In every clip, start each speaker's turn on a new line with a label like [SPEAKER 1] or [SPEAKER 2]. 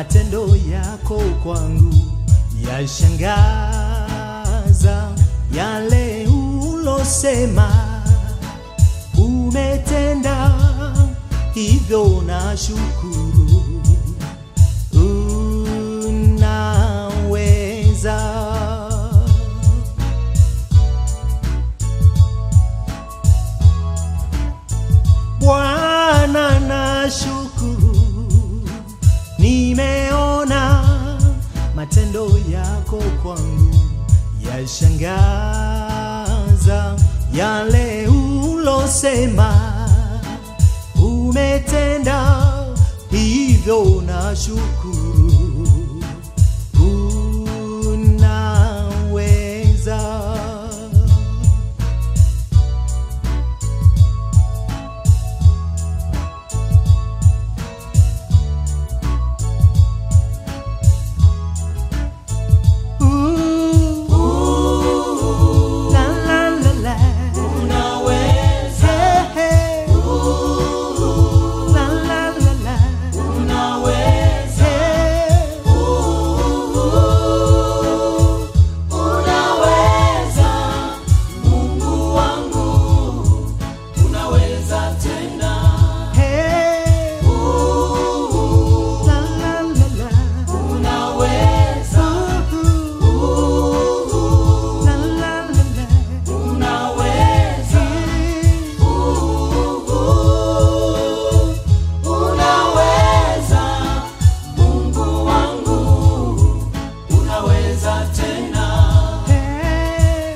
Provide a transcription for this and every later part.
[SPEAKER 1] matendo yako kwangu yashangaza, yale ulosema umetenda, hivyo na shukuru. Unaweza Bwana, na shukuru, nimeona matendo yako kwangu yashangaza, yale ulosema umetenda, hivyo na shukuru. Unaweza La, la, la, la. Hey, hey. La, la, la, la. Hey. Hey. La, la, la, la. Ooh. La, la, la, la. Hey. Hey.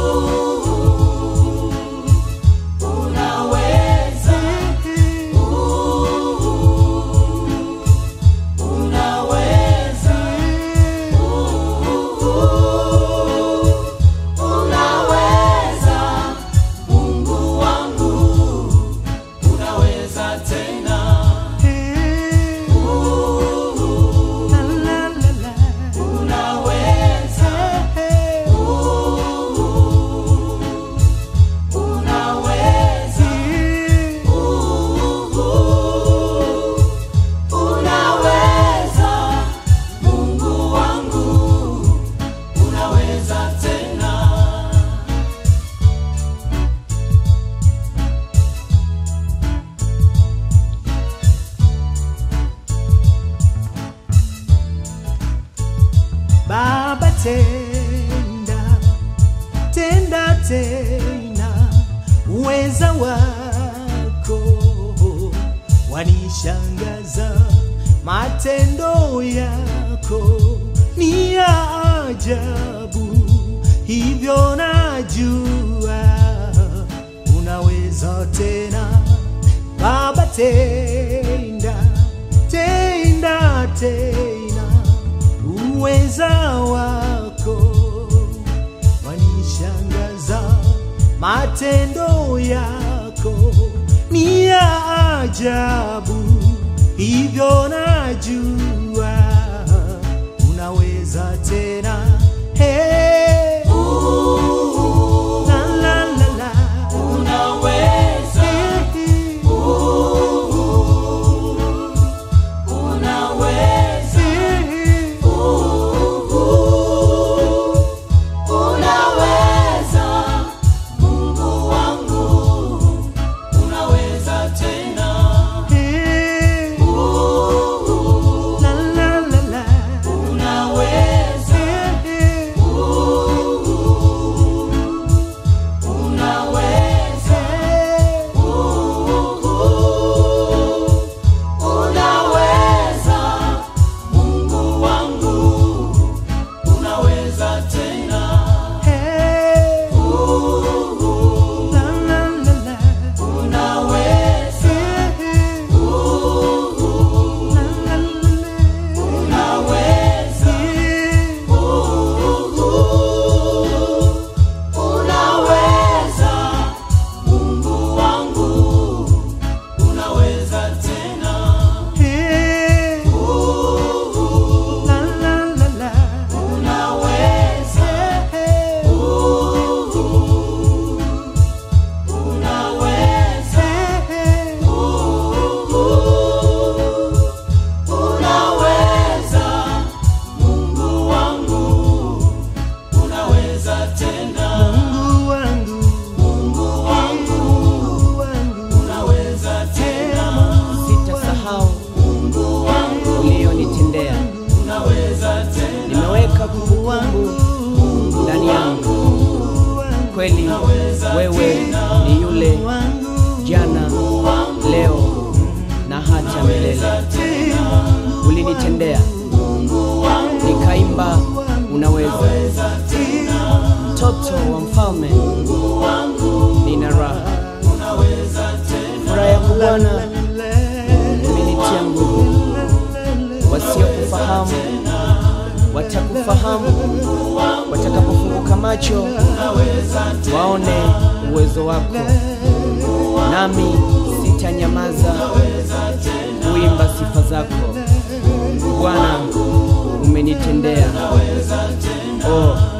[SPEAKER 1] Hey. Hey. La, la, la, la. Hey, hey. Hey. Baba tenda, tenda tena, uweza wako wanishangaza, matendo yako ni ya ajabu, hivyo najua unaweza tena. Baba tenda, tenda tena, uweza wako wanishangaza, matendo yako ni ya ajabu, hivyo najua unaweza tena. Hey. La, la, la, la. Hey. Hey. Hey. La, la, la, la. Hey.
[SPEAKER 2] kweli wewe ni yule jana, leo na hata milele. Ulinitendea nikaimba, unaweza. Mtoto wa mfalme, nina raha. Furaha yako Bwana imenitia nguvu. Wasiokufahamu watakufahamu watakapofunguka macho waone uwezo wako, nami sitanyamaza kuimba sifa zako Bwana. Umenitendea oh,